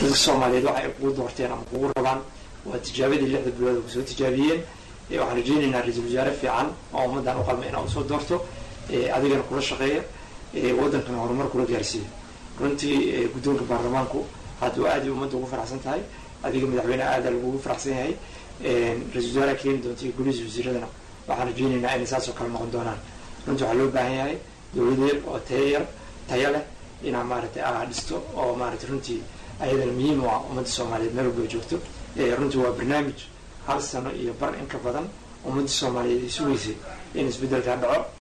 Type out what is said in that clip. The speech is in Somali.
dadka soomaaliyeed waxa ay kugu doorteen ama kugu rabaan waa tijaabadii lixda bilood kusoo tijaabiyeen waxaan rajeynaynaa ra-iisul wasaare fiican oo ummaddan u qalma inaa usoo doorto adigana kula shaqeeya waddankana horumar kula gaarsiiya runtii guddoonka baarlamaanku hadda waa aad ay ummadda ugu faraxsan tahay adiga madaxweyne aada lagugu faraxsan yahay ra-isul wasaaraha keeni doonta iyo golihiisa wasiiradana waxaan rajeynaynaa inay saas oo kale noqon doonaan runtii waxaa loo baahan yahay dowlad yar oo tayo yar tayo leh inaa maaragtay aa dhisto oo maaragtay runtii ayadana muhiim u ah ummadda soomaaliyeed meel walba joogto runtii waa barnaamij hal sano iyo bar in ka badan ummadda soomaaliyeed ay sugaysay in isbeddelkaa dhaco